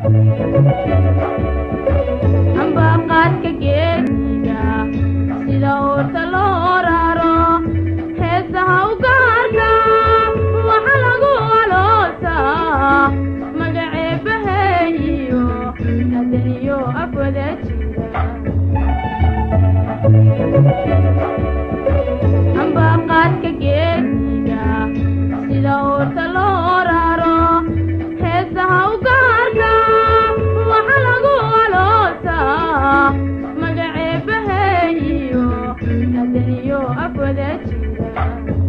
ambaqaadka geediga sida oorta loo raro heesaha u gaarka waxa lagu aloosaa magaceebaheeyo adaniyo afwada jira ambaqaadka geediga sida oorta loo raro heesaha u gaarka waxa lagu aloosaa magaceebaheeyo adaniyo afwada jira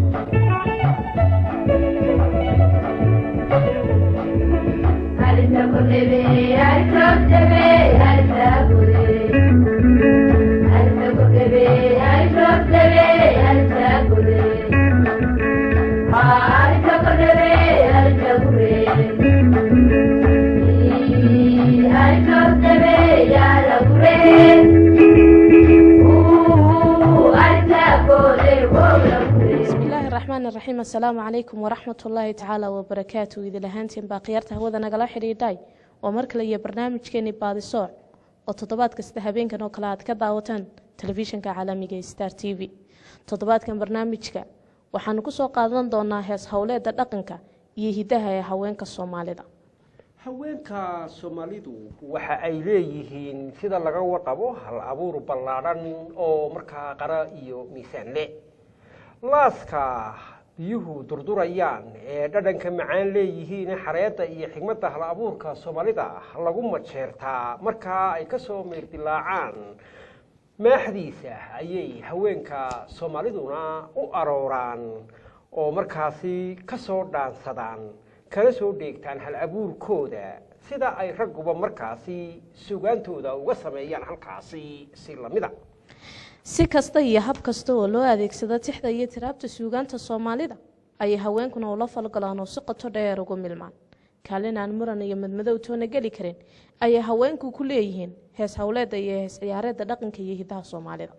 bismi illaahi raxmaan iraxiim assalaamu calaykum waraxmat ullaahi tacaala wabarakaatu idil ahaantiin baa khiyaarta hawada nagala xidhiidhay oo mar kale iyo barnaamijkeeni baadisooc oo toddobaad kasta habeenkan oo kale aad ka daawataan telefishinka caalamiga ee star t v toddobaadkan barnaamijka waxaanu ku soo qaadan doonaa hees howleeda dhaqanka iyo hidaha ee haweenka soomaalida haweenka soomaalidu waxa ay leeyihiin sida laga warqabo hal abuur ballaadhan oo markaa qara iyo miisaan le laaska biyuhu durdurayaan ee dhadhanka macaan leeyihiin xareedda iyo xigmadda hal abuurka soomaalida lagu majeertaa markaa ay ka soo meyrdilaacaan maaxdiisa ayay haweenka soomaaliduna u arooraan oo markaasi ka soo dhaansadaan kana soo dheegtaan hal abuurkooda sida ay ragguba markaasi sugaantooda uga sameeyaan halkaasi si lamida si kasta iyo hab kasta oo loo adeegsado tixda iyo tiraabta suugaanta soomaalida ayay haweenkuna ula falgalaan oo si qoto dheer ugu milmaan kaalin aan muran iyo madmadow toona geli karin ayay haweenku ku leeyihiin hees howleeda iyo hees ciyaareedda dhaqanka iyo hidaha soomaalida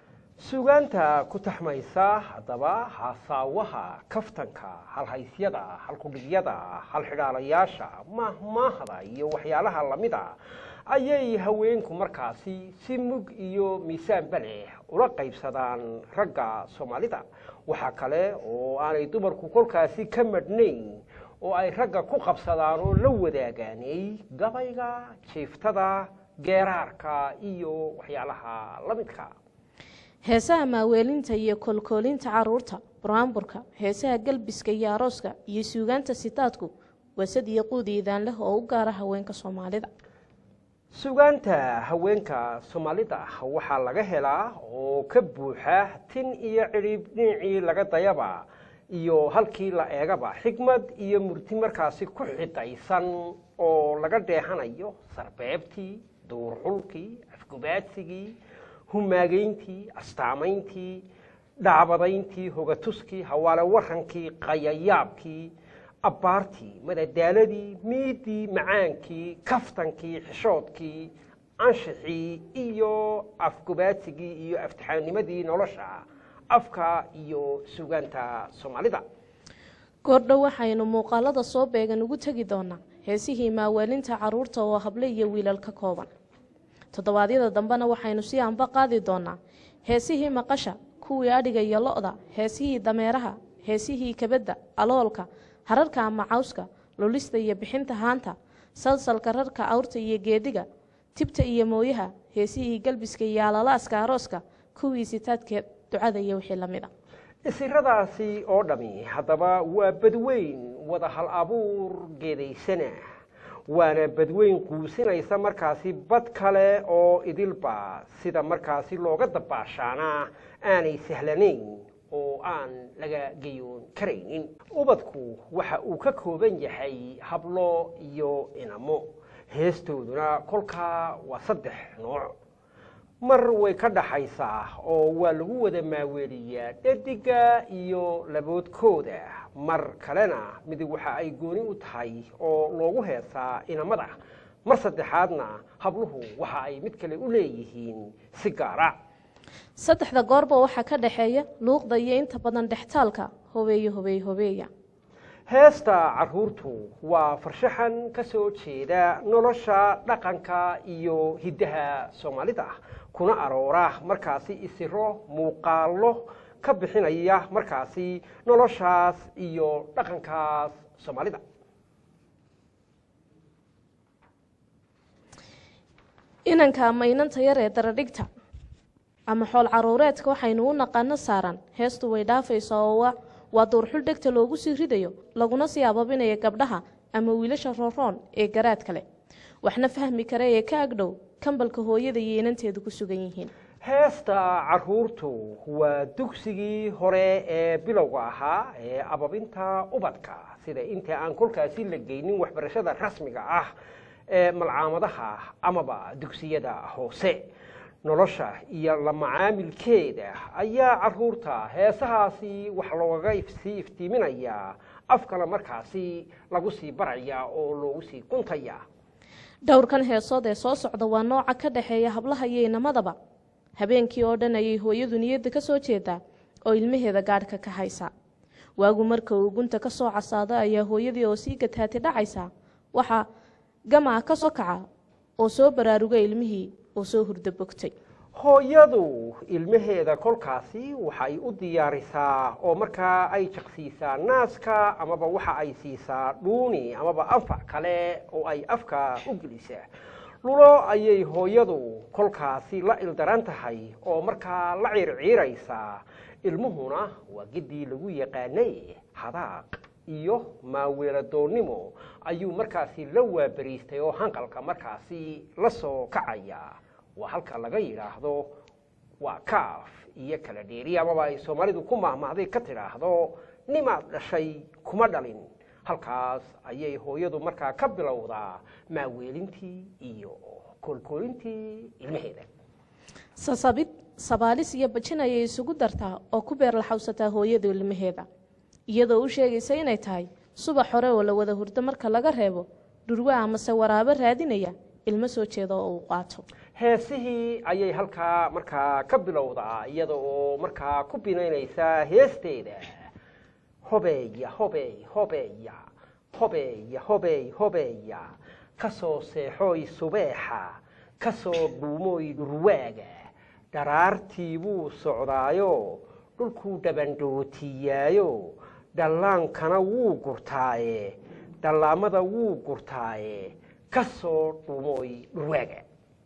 sugaanta ku taxmaysa haddaba haasaawaha kaftanka halhaysyada halkudhigyada halxidhaalayaasha mahmaahda iyo waxyaalaha lamida ayay haweenku markaasi si mug iyo miisaanba leh ula qaybsadaan ragga soomaalida waxaa kale oo aanay dumarku kolkaasi ka madhnayn oo ay ragga ku qabsadaan oo la wadaagaanay gabayga jiiftada geeraarka iyo waxyaalaha la midka heesaha maaweelinta iyo koolkoolinta caruurta buraanburka heesaha galbiska iyo arooska iyo suugaanta sitaadku wasad iyo quudi idaan leh oo u gaara haweenka soomaalida sugaanta haweenka soomaalida waxaa laga helaa oo ka buuxa tin iyo cidhib dhinacii laga dayaba iyo halkii la eegaba xigmad iyo murti markaasi ku xidaysan oo laga dheehanayo sarbeebtii duurxulkii afgubaadsigii humaagayntii astaamayntii dhacbadayntii hogatuskii hawaale warankii qayayaabkii abbaartii madadaaladii miidii macaankii kaftankii xishoodkii anshixii iyo afgubaadsigii iyo aftixaanimadii nolosha afka iyo sugaanta soomaalida goordhow waxaynu muuqaalada soo beegan ugu tegi doonaa heesihii maaweelinta caruurta oo hable iyo wiilal ka kooban toddobaadyada dambena waxaynu sii anba qaadi doonaa heesihii maqasha kuwii adhiga iyo lo-da heesihii dameeraha heesihii kabadda aloolka hararka ama cawska lulista iyo bixinta haanta salsalka rarka awrta iyo geediga tibta iyo mooyaha heesihii galbiska iyo alalaaska arooska kuwii sitaadka ducada iyo wixii la mid a isiradaasi oo dhami haddaba waa badweyn wada hal abuur geedaysana waana badweyn quusinaysa markaasi bad kale oo idilba sida markaasi looga dabaashaana aanay sahlanayn oo aan laga geyoon karaynin ubadku waxa uu ka kooban yahay hablo iyo inamo heestooduna kolkaa waa saddex nooc mar way ka dhaxaysaa oo waa lagu wada maaweeliyaa dhediga iyo laboodkooda mar kalena mid waxa ay gooni u tahay oo loogu heesaa inamada mar saddexaadna habluhu waxa ay mid kale u leeyihiin si gaara saddexda goorba waxaa ka dhaxeeya luuqda iyo inta badan dhextaalka hobeeye hobeeye hobeeya heesta caruurtu waa farshaxan ka soo jeeda nolosha dhaqanka iyo hiddaha soomaalida kuna aroora markaasi isiro muuqaallo ka bixinaya markaasi noloshaas iyo dhaqankaas soomaalida inanka ama inanta yar ee daradhigta ama xool caruureedka waxaynu u naqaano saaran heestu way dhaafaysaa oo wa waa duurxul dhegta loogu sii ridayo laguna sii ababinayo gabdhaha ama wiilasha rooroon ee garaad kale waxna fahmi kara ee ka agdhow kambalka hooyada iyo inanteedu ku sugan yihiin heesta caruurtu waa dugsigii hore ee bilowga ahaa ee ababinta ubadka sida inta aan kolkaasi la geynin waxbarashada rasmiga ah ee malcaamadaha amaba dugsiyada hoose nolosha iyo la macaamilkeeda ayaa caruurta heesahaasi wax loogaga sii iftiiminayaa afkana markaasi lagu sii baraya oo loogu sii guntaya dhowrkan heesood ee soo socda waa nooca ka dhexeeya hablaha iyo inamadaba habeenkii oo dhan ayay hooyadu niyadda ka soo jeedaa oo ilmaheeda gaadhka ka haysa waagu marka uu gunta ka soo casaado ayaa hooyadii oo sii gataati dhacaysa waxaa gamaa ka soo kaca oo soo baraaruga ilmihii oo soo hurdo bogtay hooyadu ilmaheeda kolkaasi waxay u diyaarisaa oo markaa ay jaqsiisaa naaska amaba waxa ay siisaa dhuuni amaba anfac kale oo ay afka u gelisaa lulo ayay hooyadu kolkaasi la ildaran tahay oo markaa la ciirciiraysaa ilmuhuna waa geddii lagu yaqaanay hadaaq iyo maaweeladoonnimo ayuu markaasi la waabariistay oo hanqalka markaasi la soo kacaya waa halka laga yidhaahdo waa kaaf iyo kala dheeri amaba ay soomaalidu ku mahmahday ka tidhaahdo nimaad dhashay kuma dhalin halkaas ayay hooyadu markaa ka bilowdaa maaweelintii iyo koolkoolintii ilmaheeda sasabid sabaalis iyo bajin ayay isugu dartaa oo ku beer laxawsataa hooyada ilmaheeda iyadoo u sheegaysa inay tahay subax hore oo la wada hurdo marka laga reebo dhurwa amase waraabo raadinaya ilmo soo jeeda oo uu qaato heesihii ayay halkaa markaa ka bilowdaa iyada oo markaa ku binaynaysa heesteeda hobeeya hobeey hobeeya hobeeya hobeey hobeeya ka soo seexooy subeexa ka soo dhuumooy dhurwaaga dharaartii buu socdaayo dhulkuu dhabandhootiyaayo dhallaankana wuu gurtaaye dhallaamada wuu gurtaaye ka soo dhumooy dhurwaaga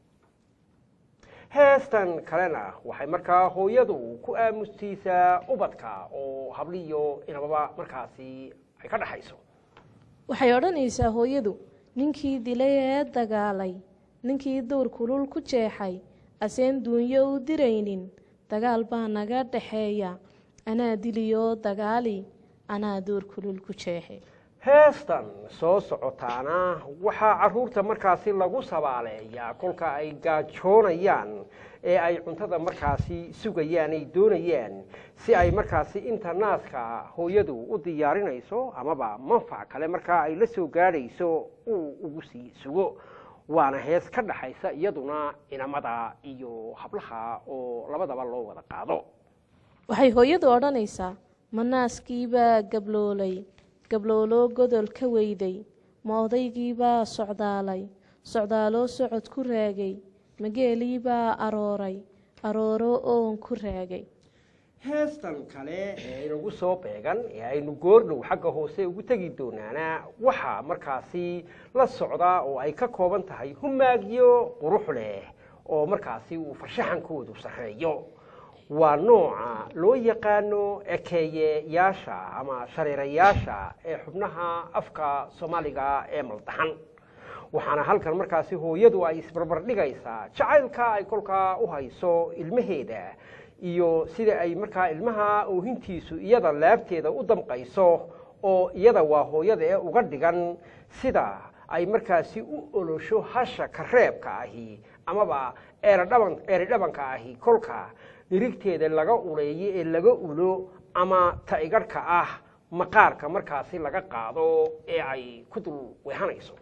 heestan kalena waxay markaa hooyadu ku aamustiisaa ubadka oo habliyo inababa markaasi ay ka dhaxayso waxay odhanaysaa hooyadu ninkii dilay ee dagaalay ninkii dowr kulul ku jeexay aseen duunyo u diraynin dagaal baa naga dhaxeeya anaa diliyoo dagaali anaa dowr kulul ku jeexay heestan soo socotaana waxaa caruurta markaasi lagu sabaaleeyaa kolka ay gaajoonayaan ee ay cuntada markaasi sugayaan ay doonayaan si ay markaasi inta naaska hooyadu u diyaarinayso amaba manfac kale markaa ay la soo gaadhayso uu ugu sii sugo waana hees ka dhaxaysa iyaduna inamada iyo hablaha oo labadaba loo wada qaado waxay hooyadu odhanaysaa ma naaskiibaa gabloolay gablooloo godol ka weyday ma odaygiibaa socdaalay socdaaloo socod ku raagay mageeliibaa arooray arooro oon ku raagay heestan kale ee inagu soo beegan ee aynu goordhow xagga hoose ugu tegi doonaana waxaa markaasi la socdaa oo ay ka kooban tahay humaagyo qurux leh oo markaasi uu farshaxankoodu sarreeyo waa nooca loo yaqaano ekeeyeyaasha ama shareerayaasha ee xubnaha afka soomaaliga ee maldaxan waxaana halkan markaasi hooyadu ay isbarbardhigaysaa jacaylka ay kolkaa u hayso ilmaheeda iyo sida ay markaa ilmaha oohintiisu iyada laabteeda u damqayso oo iyada waa hooyada ee uga dhigan sida ay markaasi u olosho hasha kareebka ahi amaba eeradhaban eridhabanka ahi kolka dhirigteeda laga uleeyo ee laga ulo ama ta-igadhka ah maqaarka markaasi laga qaado ee ay ku dul weehanayso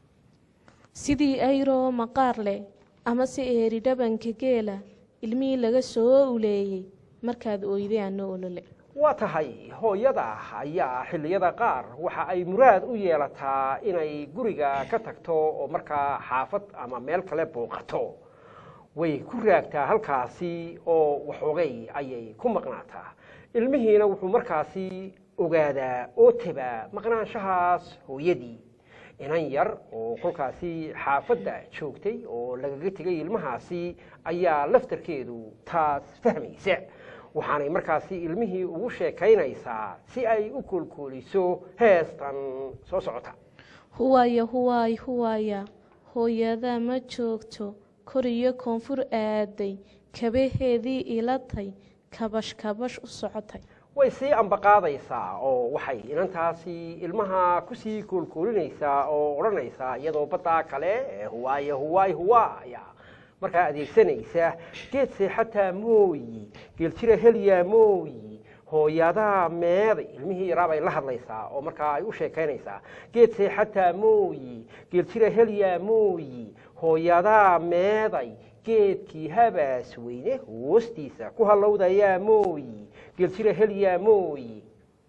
sidii ayroo maqaar leh ama se eeri dhabanka geela ilmihii laga soo uleeyey markaad oyday ano olole waa tahay hooyada ayaa xilliyada qaar waxa ay muraad u yeelataa inay guriga ka tagto oo markaa xaafad ama meel kale booqato way ku raagtaa halkaasi oo waxoogay ayay ku maqnaataa ilmihiina wuxuu markaasi ogaadaa oo tabaa maqnaanshahaas hooyadii inan yar oo kolkaasi xaafadda joogtay oo lagaga tegay ilmahaasi ayaa laftarkeedu taas fahmaysa waxaanay markaasi ilmihii ugu sheekaynaysaa si ay u koolkooliso heestan soo socota huwaaya huwaay huwaaya hooyadaa ma joogto kor iyo koonfur aaday kabaheedii ilatay kabash kabash u socotay way sii ambaqaadaysaa oo waxay inantaasi ilmaha kusii koolkoolinaysaa oo odhanaysaa iyadoo baddaa kale ee huwaaya huwaay huwaaya markaa adeegsanaysa geed seexataa mooyi geeljira helyaa mooyi hooyadaa meeday ilmihii yaraa bay la hadlaysaa oo markaa ay u sheekaynaysaa geed seexataa mooyi geeljira helyaa mooyi hooyadaa meeday geedkii habaas weyne hoostiisa ku hallowdayaa mooyi geeljira helyaa mooyi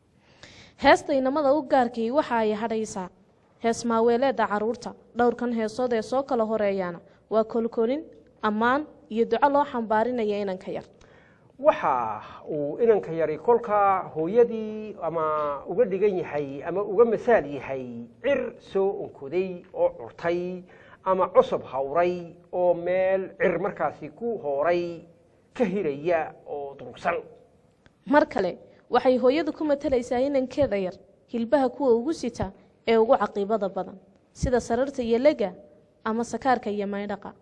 heesta inamada u gaarkii waxa ay hadhaysaa hees maaweeleedda carruurta dhowrkan heesood ee soo kala horeeyaana waa kolkolin ammaan iyo duco loo xambaarinaya inanka yar waxa uu inanka yari kolkaa hooyadii ama uga dhigan yahay ama uga masaal yahay cir soo onkoday oo curtay ama cusub hawray oo meel cir markaasi ku hooray ka hiraya oo durugsan mar kale waxay hooyadu ku matalaysaa inankeeda yar hilbaha kuwa ugu sita ee ugu caqiibada badan sida sararta iyo lega ama sakaarka iyo maydhaqa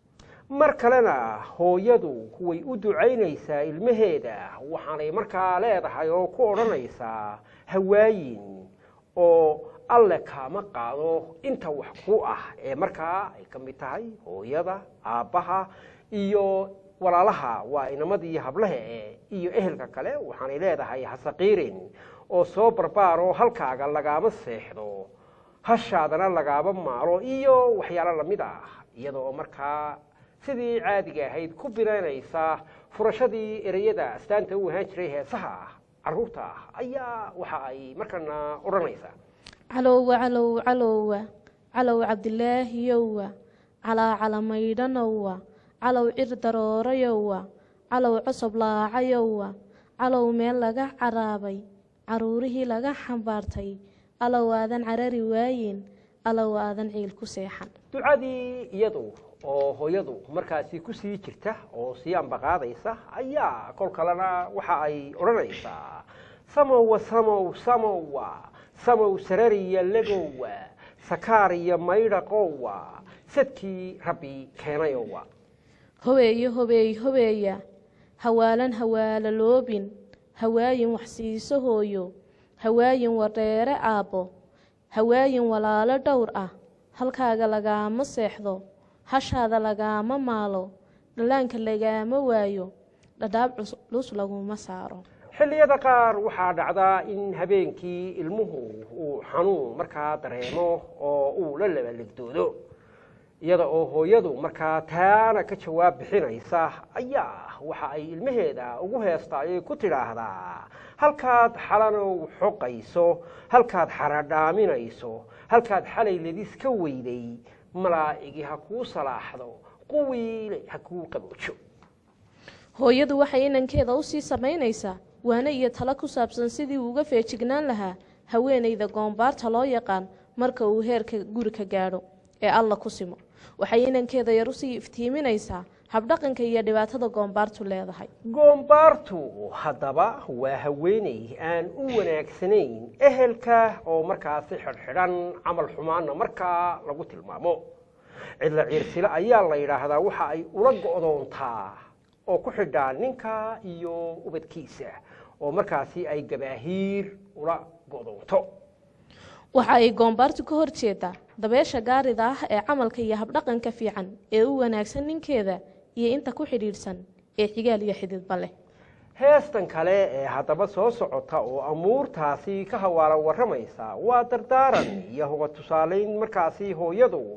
mar kalena hooyadu way u ducaynaysaa ilmaheeda waxaanay markaa leedahay oo ku odhanaysaa hawaayin oo alle kaama qaado inta wax ku ah ee markaa ay ka mid tahay hooyada aabbaha iyo walaalaha waa inamadii hablehe iyo ehelka kale waxaanay leedahay hasaqiirin oo soo barbaaroo halkaaga lagaama seexdo hashaadana lagaama maalo iyo waxyaalo lamid ah iyada oo markaa sidii caadiga ahayd ku binaynaysa furashadii ereyada astaanta u ahaan jiray heesaha caruurta ah ayaa waxa ay markana odhanaysaa calowwa calow calowwa calow cabdilaahiyowa calaa calamaydhanowa calow cir daroorayowa calow cosob laacayowa calow meel laga caraabay caruurihii laga xambaartay alow aadan carari waayin alow aadan ciil ku seexan ducadii iyadu oo hooyadu markaasi kusii jirta oo sii ambaqaadaysa ayaa kol kalena waxa ay odhanaysaa samowa samow samowa samow sarariya legowa sakaar iyo maydhaqowa sadkii rabbi keenayowa hobeeyo hobeey hobeeya hawaalan hawaala loobin hawaayin waxsiiso hooyo hawaayin wadheere aabbo hawaayin walaalo dhowr ah halkaaga lagaama seexdo hashaada lagaama maalo dhallaanka lagaama waayo dhadhaab culus laguma saaro xilliyada qaar waxaa dhacdaa in habeenkii ilmuhu uu xanuun markaa dareemo oo uu la labalegdoodo iyada oo hooyadu markaa taana ka jawaab bixinaysa ayaa waxa ay ilmaheeda ugu heestaayay ku tidhaahdaa halkaad xalanow xoqayso halkaad xaradhaaminayso halkaad xalay ledis ka weyday malaa'igi ha kuu salaaxdo quwiile ha kuu qaboojo hooyadu waxay inankeeda usii samaynaysaa waane iyo talo ku saabsan sidii uu uga feejignaan lahaa haweenayda goombaarta loo yaqaan marka uu heerka guri ka gaadho ee alla ku simo waxay inankeeda yar usii iftiiminaysaa habdhaqanka iyo dhibaatada goombaartu leedahay goombaartu haddaba waa haweeney aan u wanaagsanayn ehelka oo markaasi xidhxidhan camal xumaanna markaa lagu tilmaamo cidla ciirsile ayaa la yidhaahdaa waxa ay ula go'doontaa oo ku xidhaa ninka iyo ubadkiisa oo markaasi ay gabaahiir ula go'doonto waxa ay goombaartu ka hor jeedaa dabeesha gaarida ah ee camalka iyo habdhaqanka fiican ee u wanaagsan ninkeeda iyo inta ku xidhiidhsan ee xigaal iyo xididba leh heestan kale ee haddaba soo socota oo amuurtaasi ka hawaala warramaysa waa dardaaran iyo hoga tusaalayn markaasi hooyadu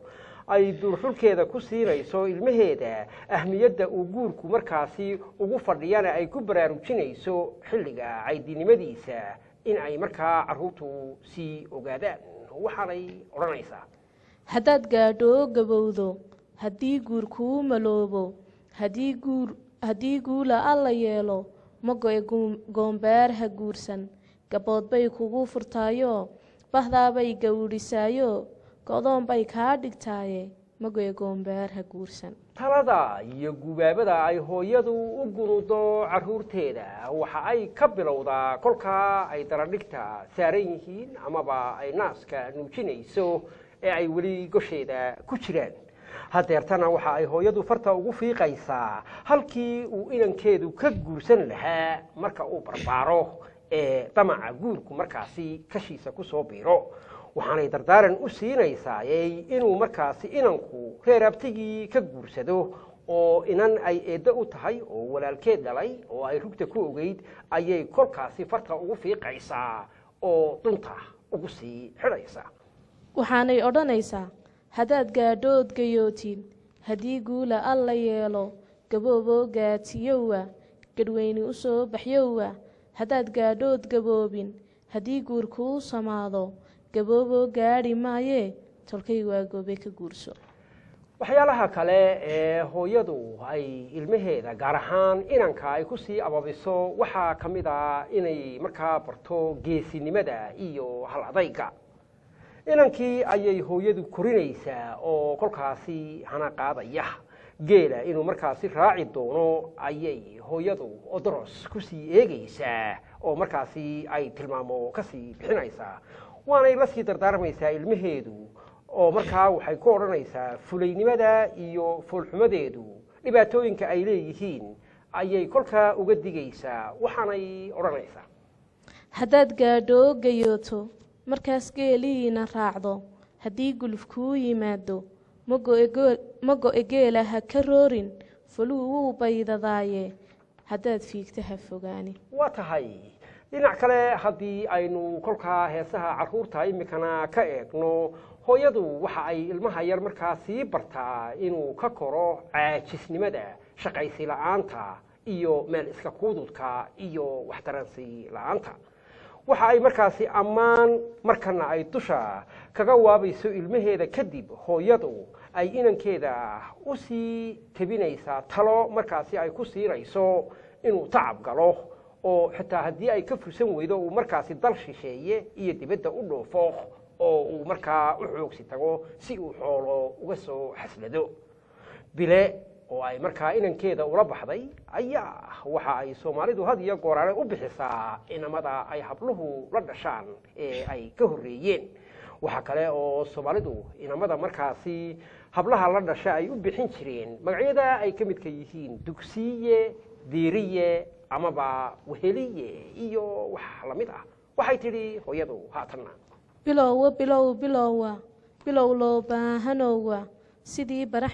ay duurxulkeeda ku siinayso ilmaheeda ahmiyadda uu guurku markaasi ugu fadhiyana ay ku baraarujinayso xilliga caydinimadiisa in ay markaa carruurtu sii ogaadaan waxaanay odhanaysaa haddaad gaadho gabowdo haddii guur kuu maloobo haddii guur haddii guula alla yeelo ma go-e goombaar ha guursan gabood bay kugu furtaayo bahdaabay gawdhisaayo go-doon bay kaa dhigtaaye ma go-e goombaar ha guursan talada iyo gubaabada ay hooyadu u gunudo carruurteeda waxa ay ka bilowdaa kolkaa ay daradhigta saaran yihiin amaba ay naaska nuujinayso ee ay weli gosheeda ku jiraan hadeertana waxa ay hooyadu farta ugu fiiqaysaa halkii uu inankeedu ka guursan lahaa marka uu barbaaro ee damaca guurku markaasi kashiisa ku soo biiro waxaanay dardaaran u siinaysaa inuu markaasi inanku reer abtigii ka guursado oo inan ay eeddo u tahay oo walaalkeed dhalay oo ay rugta ku ogeyd ayay kolkaasi farta ugu fiiqaysaa oo dunta ugu sii xidhaysaa waxaanay odhanaysaa haddaad gaadhood gayootid haddii guula alla yeelo gabooboo gaatiyowa gadhweyni u soo baxyowa haddaad gaadhood gaboobin haddii guur kuu samaado gabooboo gaadhi maayee tolkay waa goobe ka guurso waxyaalaha kale ee hooyadu ay ilmaheeda gaar ahaan inanka ay kusii ababiso waxaa ka mid a inay markaa barto geesinimada iyo hal adayga inankii ayay hooyadu korinaysaa oo kolkaasi hana qaadaya geela inuu markaasi raaci doono ayay hooyadu odoros kusii eegaysaa oo markaasi ay tilmaamo kasii bixinaysaa waanay la sii dardaarmaysaa ilmaheedu oo markaa waxay ku odhanaysaa fulaynimada iyo foolxumadeedu dhibaatooyinka ay leeyihiin ayay kolkaa uga digaysaa waxaanay odhanaysaa haddaad gaadho gayooto markaas geelihiina raacdo haddii guluf kuu yimaado ma go-e geela ha ka roorin faluu wuu baydadaaye haddaad fiigta ha fogaani waa tahay dhinac kale haddii aynu kolkaa heesaha carruurta iminkana ka eegno hooyadu waxa ay ilmaha yar markaa sii bartaa inuu ka koro caajisnimada shaqaysi la-aanta iyo meel iska kuududka iyo waxtaransi la-aanta waxa ay markaasi ammaan markana ay dusha kaga waabayso ilmaheeda kadib hooyadu ay inankeeda u sii tebinaysaa talo markaasi ay ku siinayso inuu tacab galo oo xitaa haddii ay ka fursan weydo uu markaasi dal shisheeye iyo dibadda u dhoofo oo uu markaa u xoogsi tago si uu xoolo uga soo xaslado bile oo ay markaa inankeeda ula baxday ayaa waxa ay soomaalidu had iyo gooraale u bixisaa inamada ay habluhu la dhashaan ee ay ka horreeyeen waxaa kale oo soomaalidu inamada markaasi hablaha la dhasha ay u bixin jireen magacyada ay ka midka yihiin dugsiye diiriye amaba weheliye iyo wax lamid ah waxay tidhi hooyadu haatanna bilowwa bilow bilowa bilow loo baahanowa sidii barax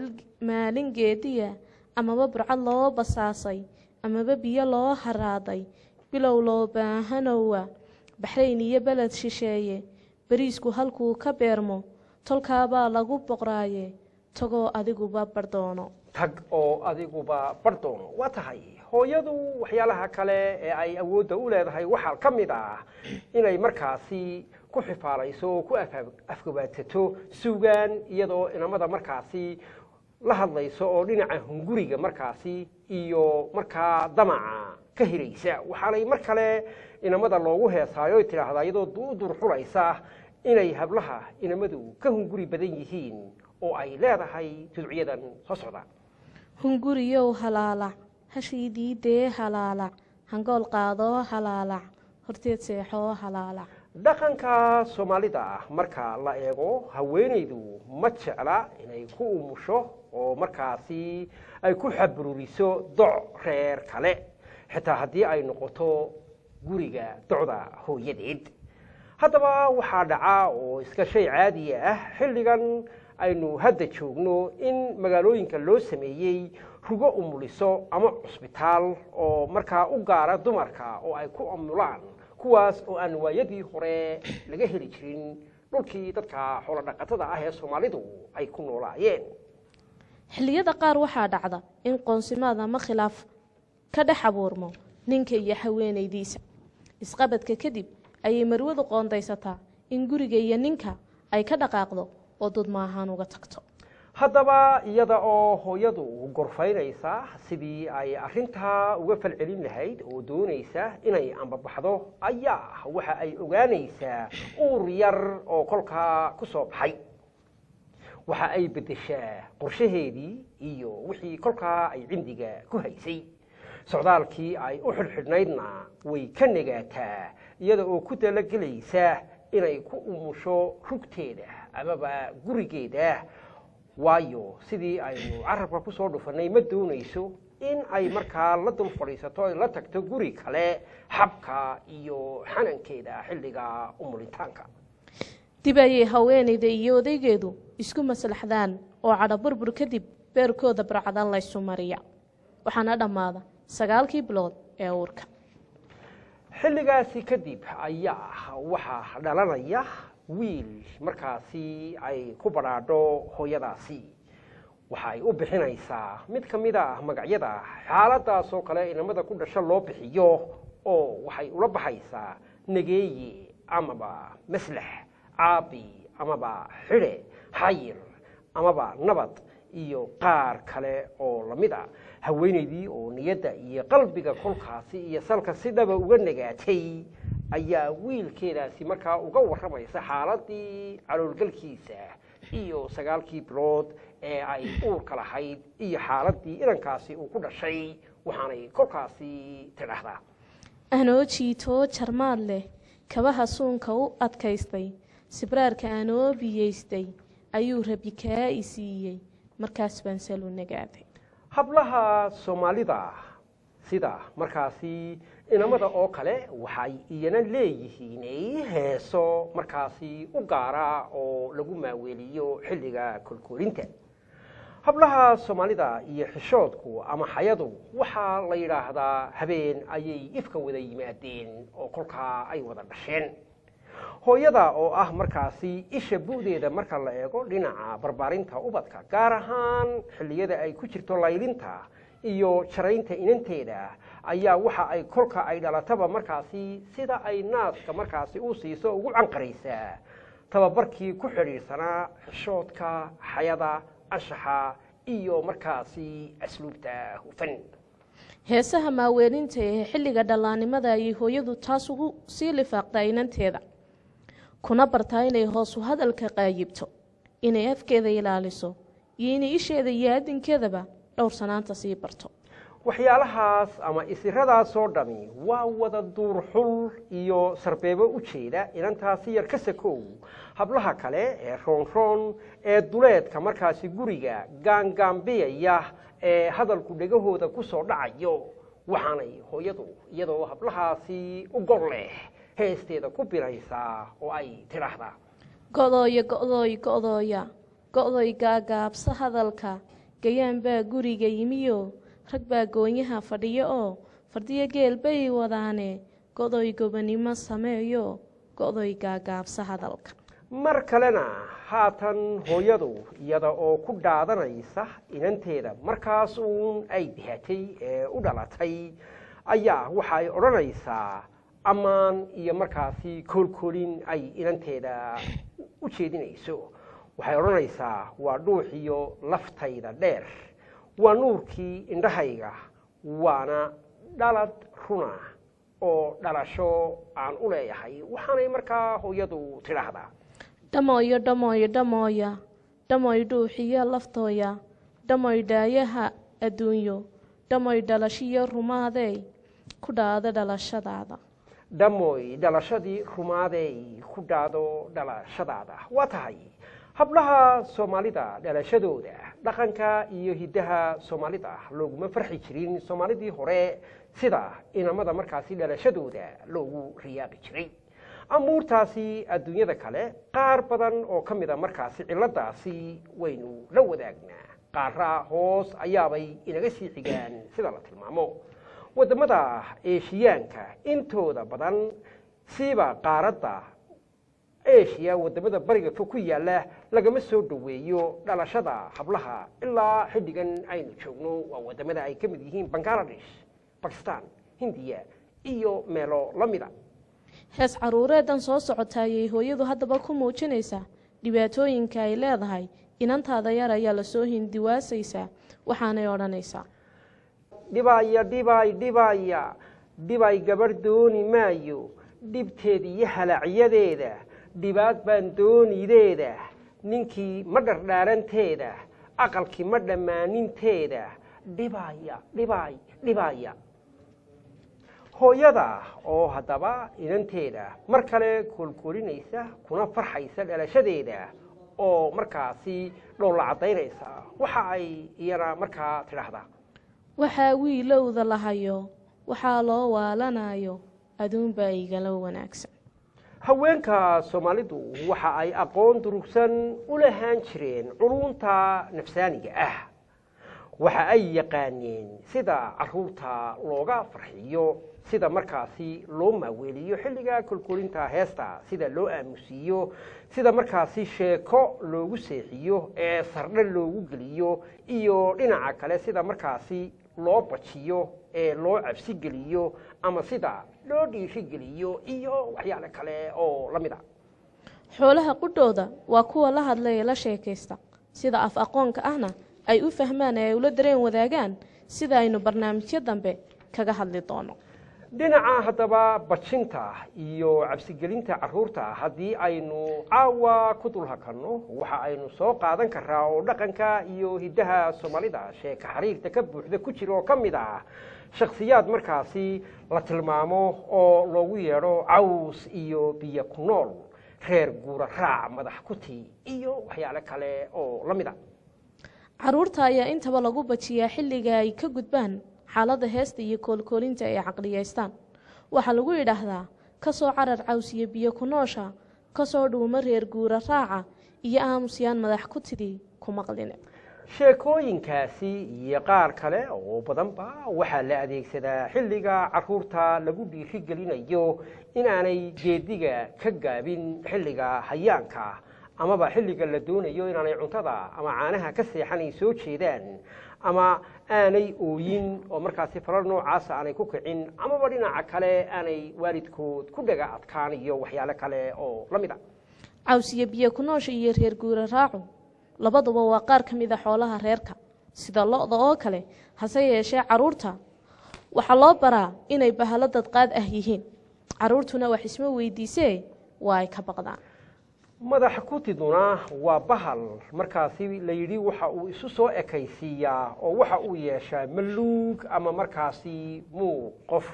maalin geediya amaba burcad loo basaasay amaba biyo loo haraaday bilow loo baahanowa baxrayn iyo beled shisheeye beriisku halkuu ka beermo tolkaabaa lagu boqraaye tagoo adiguba bardoono tag oo adiguba bardoono waa tahay hooyadu waxyaalaha kale ee ay awoodda u leedahay waxaa ka mid ah inay markaasi ku xifaalayso oo ku afgabaadsato suugaan iyadoo inamada markaasi la hadlayso oo dhinaca hunguriga markaasi iyo markaa damaca ka hiraysa waxaanay mar kale inamada loogu heesaayo tidhaahdaa iyadoo u durxulaysa inay hablaha inamadu ka hunguri badan yihiin oo ay leedahay tudciyadan soo socda hunguriyow halaalac hashiidii dee halaalac hangool qaadoo halaalac horteed seexoo halaalac dhaqanka soomaalida marka la eego haweenaydu ma jecla inay ku umusho oo markaasi ay ku xabruriso doc reer kale xitaa haddii ay noqoto guriga docda hooyadeed haddaba waxaa dhaca oo iska shay caadiya ah xilligan aynu hadda joogno in magaalooyinka loo sameeyey rugo umuliso ama cusbitaal oo markaa u gaara dumarka oo ay ku amulaan kuwaas oo aan waayadii hore laga heli jirin dhulkii dadka xoolo dhaqatada ah ee soomaalidu ay ku noolaayeen xilliyada qaar waxaa dhacda in qoonsimaad ama khilaaf ka dhex abuurmo ninka iyo haweenaydiisa isqabadka kadib ayay marwadu qoondaysataa in guriga iyo ninka ay ka dhaqaaqdo oo dudma ahaan uga tagto haddaba iyada oo hooyadu gorfaynaysa sidii ay arrintaa uga falcelin lahayd oo doonaysa inay ambabaxdo ayaa waxa ay ogaanaysaa uur yar oo kolkaa ku soo baxay waxa ay beddeshaa qorshaheedii iyo wixii kolkaa ay cindiga ku haysay socdaalkii ay u xidhxidhnaydna way ka negaataa iyada oo ku talagelaysa inay ku umusho rugteeda amaba gurigeeda waayo sidii aynu carabka ku soo dhufannay ma doonayso in ay markaa la dul fadhiisato ay la tagto guri kale xabka iyo xanankeeda xilliga umulitaanka dib ayay haweenayda iyo odaygeedu isku maslaxdaan oo cadho burbur kadib beerkooda barcadan laysu mariya waxaana dhammaada sagaalkii bilood ee uurka xilligaasi kadib ayaa waxaa dhalanaya wiil markaasi ay ku badhaadho hooyadaasi waxa ay u bixinaysaa mid ka mid a magacyada xaaladaas oo kale inamada ku dhasho loo bixiyo oo waxay ula baxaysaa nageeye amaba maslax caabi amaba xidhe xayir amaba nabad iyo qaar kale oo lamid a haweenaydii oo niyadda iyo qalbiga kolkaasi iyo salka si dhaba uga nagaatay ayaa wiilkeedaasi markaa uga warramaysa xaaladii caloolgalkiisa iyo sagaalkii bilood ee ay uurka lahayd iyo xaaladii inankaasi uu ku dhashay waxaanay kolkaasi tidhaahdaa anoo jiitoo jarmaad leh kabaha suunka u adkaystay sibraarka anoo biyeystay ayuu rabi kaa i siiyey markaas baan salu nagaaday hablaha soomaalida sida markaasi inamada oo kale waxay iyana leeyihiin heeso markaasi u gaara oo lagu maaweeliyo xilliga kolkoolinta hablaha soomaalida iyo xishoodku ama xayadu waxaa la yidhaahdaa habeen ayay ifka wada yimaadeen oo kolkaa ay wada dhasheen hooyada oo ah markaasi isha bu'deeda marka la eego dhinaca barbaarinta ubadka gaar ahaan xilliyada ay ku jirto laylinta iyo jaraynta inanteeda ayaa waxa ay kolka ay dhalataba markaasi sida ay naaska markaasi u siiso ugu canqaraysaa tababarkii ku xidhiidhsanaa xishoodka xayada anshaxa iyo markaasi asluubta hufan heesaha maaweelinta ee xilliga dhallaannimada ayay hooyadu taas ugu sii lifaaqdaa inanteeda kuna bartaa inay hoosu hadalka qaayibto inay afkeeda ilaaliso iyo inay isheeda iyo aadinkeedaba dhowrsanaanta sii barto waxyaalahaas ama isiradaas oo dhami waa wada duurxul iyo sarbeebo u jeeda inantaasi yar ka sakow hablaha kale ee roonroon ee duleedka markaasi guriga gaangaambiyaya ee hadalku dhegahooda ku soo dhacayo waxaanay hooyadu iyadoo hablahaasi u gor leh heesteeda ku biraysaa oo ay tidhaahdaa godooya godooy godooya go'doy gaagaabsa hadalka gayaan baa guriga yimiyo rag baa goonyaha fadhiyo oo fardiyo geel bay wadaane go'doy gobanimo sameeyo go'doy gaagaabsa hadalka mar kalena haatan hooyadu iyada oo ku dhaadanaysa inanteeda markaas uun ay dihatay ee u dhalatay ayaa waxa ay odhanaysaa ammaan iyo markaasi koolkoolin ay inanteeda u jeedinayso waxay odhanaysaa waa dhuuxiyo laftayda dheer waa nuurkii indhahayga waana dhalad runa oo dhalasho aan u leeyahay waxaanay markaa hooyadu tidhaahdaa dhamooyo dhamooyo dhamooya dhamoy dhuuxiyo laftooya dhamoy dhaayaha adduunyo dhamoy dhalashiyo rumaadey ku dhaado dhalashadaada dhamoy dhalashadii rumaadey ku dhaado dhalashadaada waa tahay hablaha soomaalida dhalashadooda dhaqanka iyo hiddaha soomaalida looguma farxi jirin soomaalidii hore sida inamada markaasi dhalashadooda loogu riyaaqi jiray amuurtaasi adduunyada kale qaar badan oo ka mida markaasi ciladaasi waynu la wadaagnaa qaara hoos ayaabay inaga sii xigaan sida la tilmaamo wadamada eeshiyaanka intooda badan siiba qaaradda eshiya wadamada bariga fog ku yaala lagama soo dhoweeyo dhalashada hablaha ilaa xilligan aynu joogno waa wadamada ay ka mid yihiin bangaladesh bakistan hindiya iyo meelo la mida hees caruureedan soo socota ayay hooyadu haddaba ku muujinaysaa dhibaatooyinka ay leedahay inantaada yar ayaa lasoo hindiwaasaysaa waxaanay odhanaysaa dhibaya dhibay dhibaya dhibay gabadh dooni maayo dhibteeda iyo halacyadeeda dhibaad baan doonideeda ninkii ma dhardhaaranteeda aqalkii ma dhammaaninteeda dhibaya dhibay dhibaya hooyada oo haddaba inanteeda mar kale koolkoolinaysa kuna farxaysa dhalashadeeda oo markaasi dhoolla caddaynaysa waxa ay iyana markaa tidhaahdaa waxaa wiilowda lahayo waxaa loo waalanayo aduunbaa igala wanaagsan haweenka soomaalidu waxa ay aqoon durugsan u lahaan jireen culunta nafsaaniga ah waxa ay yaqaaneen sida caruurta looga farxiyo sida markaasi loo maaweeliyo xilliga kolkolinta heesta sida loo aamusiiyo sida markaasi sheeko loogu seexiyo ee sardhe loogu geliyo iyo dhinaca kale sida markaasi loo bajiyo ee loo cabsi geliyo ama sida loo dhiirigeliyo iyo waxyaale kale oo la mid a xoolaha qudhooda waa kuwa la hadla ee la sheekaysta sida af aqoonka ahna ay u fahmaan ee ay ula dareen wadaagaan sida aynu barnaamijyo dambe kaga hadli doono dhinaca haddaba bajinta iyo cabsigelinta caruurta haddii aynu caawa ku dulhakanno waxa aynu soo qaadan karaa oo dhaqanka iyo hiddaha soomaalida sheeka xariirta ka buuxda ku jira oo ka mid ah shakhsiyaad markaasi la tilmaamo oo loogu yeedho caws iyo biyo ku nool reer guura raac madax kuti iyo waxyaale kale oo la mid a caruurta ayaa intaba lagu bajiyaa xilliga ay ka gudbaan xaaladda heesta iyo koolkoolinta ay caqliyaystaan waxaa lagu yidhaahdaa ka soo carar caws iyo biyo ku noosha ka soo dhuuma reer guura raaca iyo aamusyaan madax ku tidii ku maqline sheekooyinkaasi iyo qaar kale oo badanba waxaa la adeegsadaa xilliga caruurta lagu dhiirigelinayo inaanay geediga ka gaabin xilliga hayaanka amaba xilliga la doonayo inaanay cuntada ama caanaha ka seexan ay soo jeedaan ama aanay ooyin oo markaasi falal noocaasa aanay ku kicin amaba dhinaca kale aanay waalidkood ku dhaga adkaan iyo waxyaale kale oo la mid a caws iyo biyo ku noosha iyo reer guura raacu labaduba waa qaar ka mid a xoolaha reerka sida lo-da oo kale hase yeeshee caruurta waxaa loo baraa inay bahalo dadqaad ah yihiin caruurtuna wax isma weydiisee waa ay ka baqdaan madax kutiduna waa bahal markaasi la yidhi waxa uu isu soo ekaysiiyaa oo waxa uu yeeshaa maluug ama markaasi muuq qof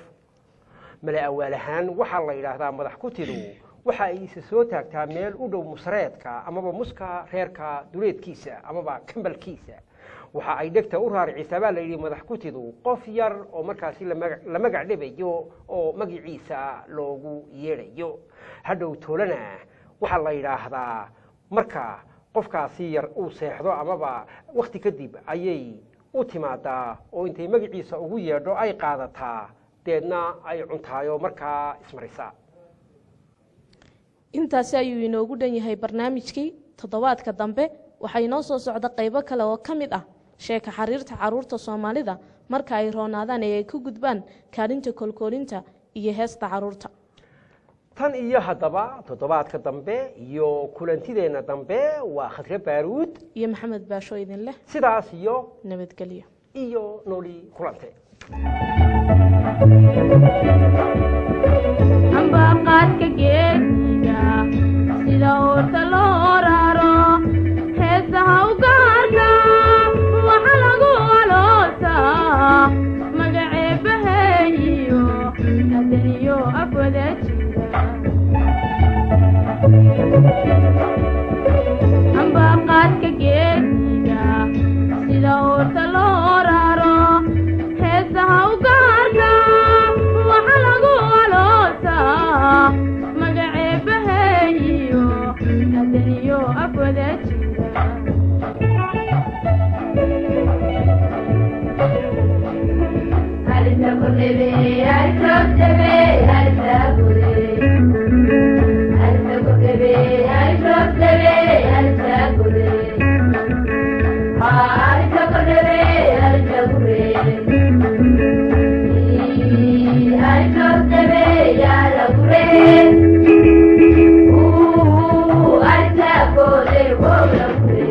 male awaal ahaan waxaa la yidhaahdaa madax kutidu waxa ay isa soo taagtaa meel u dhow musreedka amaba muska reerka duleedkiisa amaba kambalkiisa waxa ay dhegta u raaricisaa baa la yidhi madax kutidu qof yar oo markaasi la magac dhibayo oo magiciisa loogu yeedhayo hadhow toolana waxaa la yidhaahdaa marka qofkaasi yar uu seexdo amaba wakti kadib ayay u timaadaa oo intay magaciisa ugu yeedho ay qaadataa deedna ay cuntaayo markaa ismarisa intaasi ayuu inoogu dhan yahay barnaamijkii toddobaadka dambe waxaa inoo soo socda qaybo kale oo ka mid ah sheeka xariirta caruurta soomaalida marka ay roonaadaan ee ay ku gudbaan kaalinta kolkoolinta iyo heesta caruurta tan iyo haddaba toddobaadka dambe iyo kulantideenna dambe waa khadre baaruud iyo maxamed baasho idin leh sidaas iyo nabadgelyo iyo nooli kulante ambaqaadka geesiga sida uurta loo raro heesaha u gaarka waxa lagu aloosaa magaceebaheeyo adaniyo afwada jira ambaqaadka geesiga sida uurta loo raro heesaha u gaarka waxa lagu aloosaa magaceebaheeyo Thank you.